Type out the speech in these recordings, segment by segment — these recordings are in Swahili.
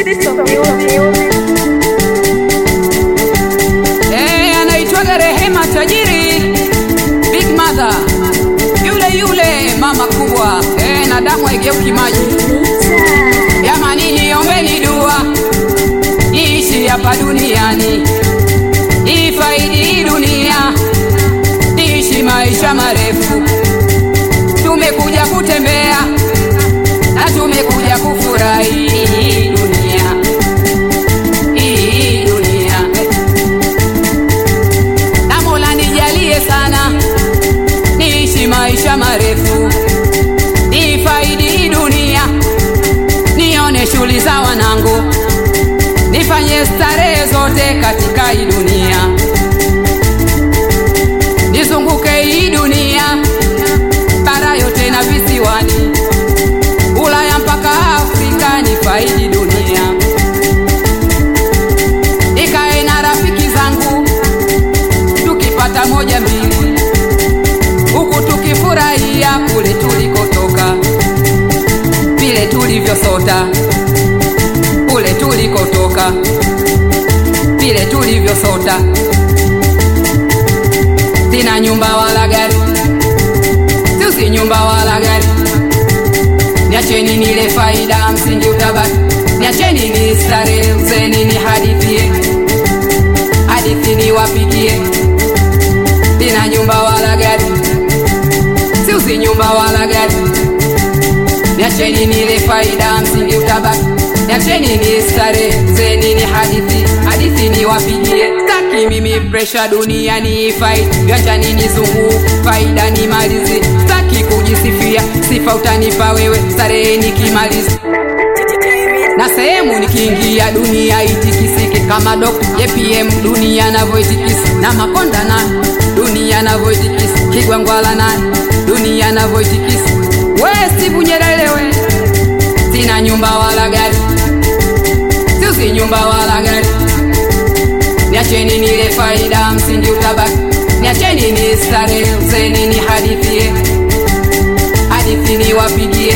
Eh, anaitwaga Rehema tajiri Big Mother, yule yule mama kubwa eh, na damu haigeuki maji. Jamani, niombeni dua niishi hapa duniani, ifaidi hii dunia, niishi maisha marefu. Tumekuja kutembea na tumekuja kufurahi hii dunia, hii dunia na Mola nijalie sana niishi maisha marefu, nifaidi hii dunia, nione shughuli za wanangu, nifanye starehe zote katika hii dunia, nizunguke hii dunia, bara yote na visiwani, Ulaya mpaka Afrika, nifaidi dunia, nikae na rafiki zangu tukipata moja mbili, huku tukifurahia kule tulikotoka, vile tulivyosota, kule tulikotoka, vile tulivyosota. Sina nyumba wala gari, sisi nyumba wala gari, niacheni nile faida, msingi utabaki, niacheni ni starehe, useni ni hadithie, hadithi niwapigie sina nyumba wala gari, siusi nyumba wala gari. Niacheni nile faida, msingi utabaki. Niacheni ni stare zeni ni hadithi, hadithi niwapigie. Staki mimi presha dunia ni fight, gachani nizungu faida ni malizi. Staki kujisifia, sifa utanipa wewe, starehe nikimalizi na sehemu nikiingia dunia itikisike kama Dr. JPM dunia navyoitikisi na Makonda na dunia navyoitikisi Kigwangwala na dunia navyoitikisi we Steve Nyerere we sina nyumba wala gari siusi nyumba wala gari niacheni nile faida msingi utabaki niacheni ni stare useni ni hadithie hadithi niwapigie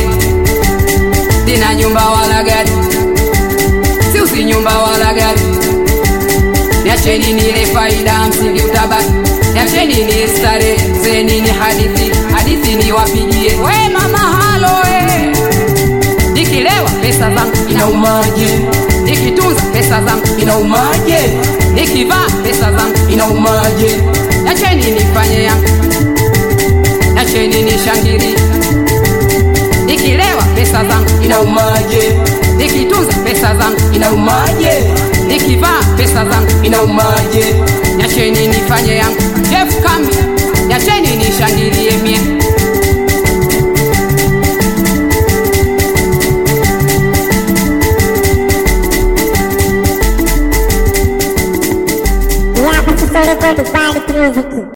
sina nyumba wala gari siusi nyumba wala gari niacheni nile faida msingi utabaki niacheni ni stare zeni ni hadithi hadithi niwapigie we mama halo we nikilewa pesa zangu inaumaje nikitunza pesa zangu inaumaje nikivaa pesa zangu inaumaje niacheni nifanye yangu niacheni nishangiri nikilewa pesa zangu inaumaje nikitunza pesa zangu inaumaje nikivaa pesa zangu inaumaje nyacheni nifanye yangu Jeff Kambi nyacheni nishangilie mie Yeah, but you sort of go to buy the music.